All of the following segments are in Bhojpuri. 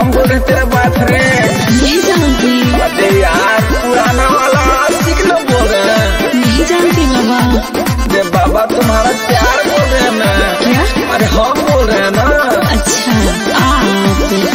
हम बोल रहे तेरा बॉयफ्रेंड नहीं जानती अरे यार पुराना वाला आशिक लोग बोल रहे हैं नहीं जानती बाबा ये बाबा तुम्हारा प्यार बोल रहे हैं ना क्या अरे हम बोल रहे हैं ना अच्छा आप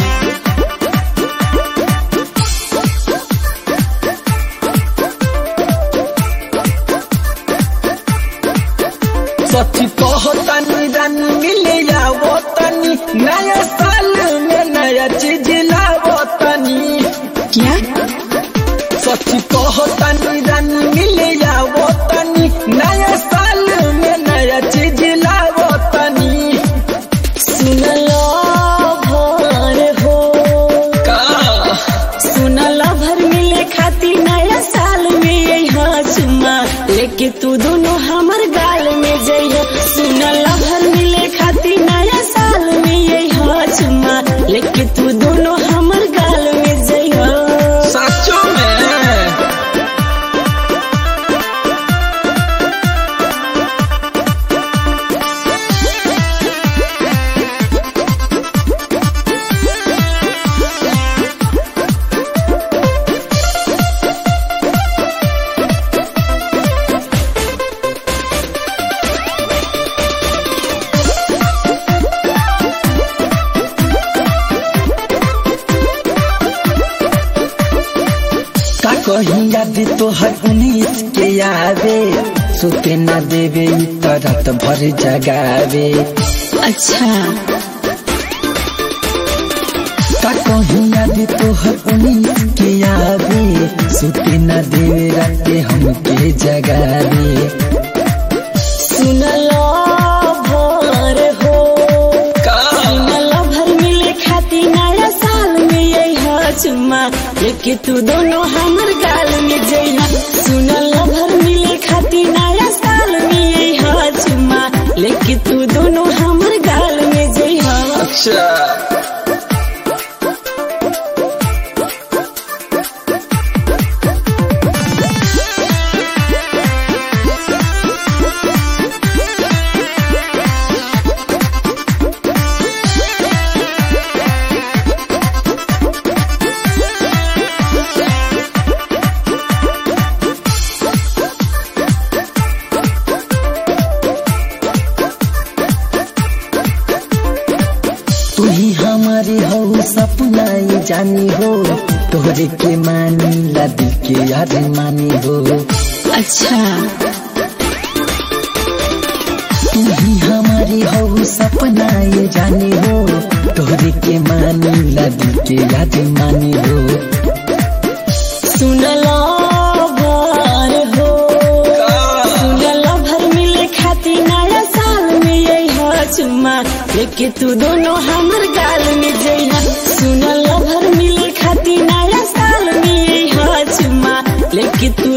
सच्ची कहो तनी रानी मिले जाओ तनी नया साल में नया चीज लाओ तनी क्या सच्ची कहो तनी रानी मिले जाओ तनी नया साल में नया चीज लाओ तनी सुनलो भर हो का सुनलो भर मिले खाती नया साल में यही चुम्मा लेके तू दोनों हमर गाल में जइहो सुनलो भर मिले खाती नया साल में यही चुम्मा लेके तू दोनों हमर गाल में जइहो सचो में का कहीं याद तो हर उन्नीस के आवे सोते ना देवे इ त रात भर जगावे अच्छा का कहीं याद तो हर उन्नीस के आवे सोते ना देवे राते हमके जगावे सुनलो भर हो का सुनलो भर मिले खाती नया साल में यही चुम्मा लेके तू दोनों हमर गाल में जइहा सुनलो भर मिले खाती नया साल में यही चुम्मा लेके तू दोनों हमर गाल में जइहा अच्छा तू ही हमारी हो सपना ये जानी हो तोहरे के मानी ला दिल के याद मानी हो अच्छा तू ही हमारी हो सपना ये जानी हो तोहरे के मानी ला दिल के याद मानी हो सुनलो भर हो सुनलो भर मिले खाती नया साल में यही चुम्मा लेके तू दोनों हमर गाल में जइहा सुनलो भर मिले खाती नया साल में यही चुम्मा लेके तू